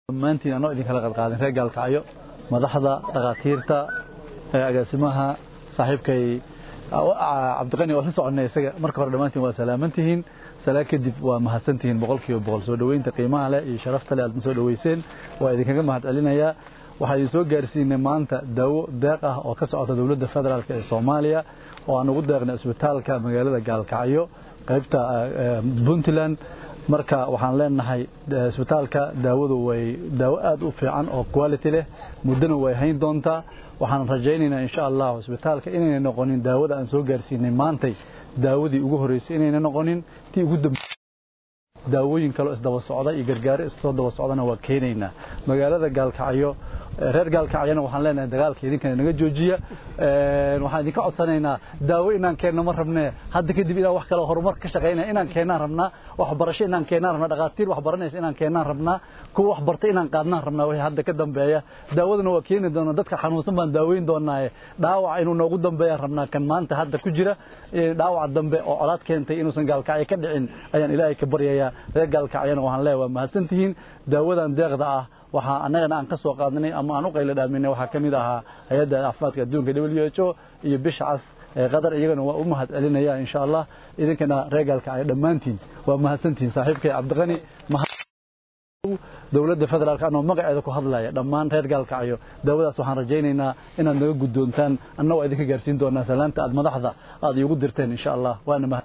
dhammaantiin anoo idinkala qadqaadin reer gaalkacyo madaxda dhakhaatiirta agaasimaha saaxiibkay cabdiqani waa la soconnay isaga marka hore dhammaantiin waa salaamantihiin salaa kadib waa mahadsantihiin boqolkiiba boqol soo dhoweynta qiimaha leh iyo sharafta leh aadna soo dhoweyseen waa idinkaga mahad celinayaa waxaa idin soo gaarsiinay maanta daawo deeq ah oo ka socota dowladda federaalk ee soomaaliya oo aan ugu deeqnay isbitaalka magaalada gaalkacyo qaybta puntland marka waxaan leenahay isbitaalka daawadu way daawo aad u fiican oo quality leh muddana way hayn doontaa waxaan rajaynaynaa insha allah isbitaalka inayna noqonin daawada aan soo gaarsiinay maantay daawadii ugu horreysay inayna noqonin tii ugu dambe daawooyin kaloo isdaba socda iyo gargaaro issoo daba socdana waa keenaynaa magaalada gaalkacyo reer gaalkacyana waxaan leenahay dagaalka idinkana naga joojiya waxaan idinka codsanaynaa daawo inaan keenno ma rabnee hadda kadib inaan wax kale horumar ka shaqaynaya inaan keennaan rabnaa waxbarasho inaan keennaan rabnaa dhakhaatiir wax baranaysa inaan keennaan rabnaa kuwa wax bartay inaan qaadnaan rabnaa wixii hadda ka dambeeya daawadana waa keeni doona dadka xanuunsan baan daaweyn doonaaye dhaawac inuu noogu dambeeyaan rabnaa kan maanta hadda ku jira dhaawac dambe oo colaad keentay inuusan gaalkacyo ka dhicin ayaan ilaahay ka baryayaa reer gaalkacyana waxaan leeyahay waa mahadsantihiin daawadan deeqda ah waxaa annagana aan ka soo qaadnay ama aan u qaylo dhaaminay waxaa ka mid ahaa hay-adda caafimaadka adduunka w h o iyo bisha cas ee qatar iyagana waa u mahad celinaya insha allah idinkana reer gaalkacyo dhammaantiin waa mahadsantihiin saaxiibkay cabdiqani dowladda federaalk anoo magaceeda ku hadlaya dhammaan reer gaalkacyo daawadaas waxaan rajaynaynaa inaad naga guddoontaan anna waa idinka gaarsiin doonaa salaanta aad madaxda aad iigu dirteen insha allah waana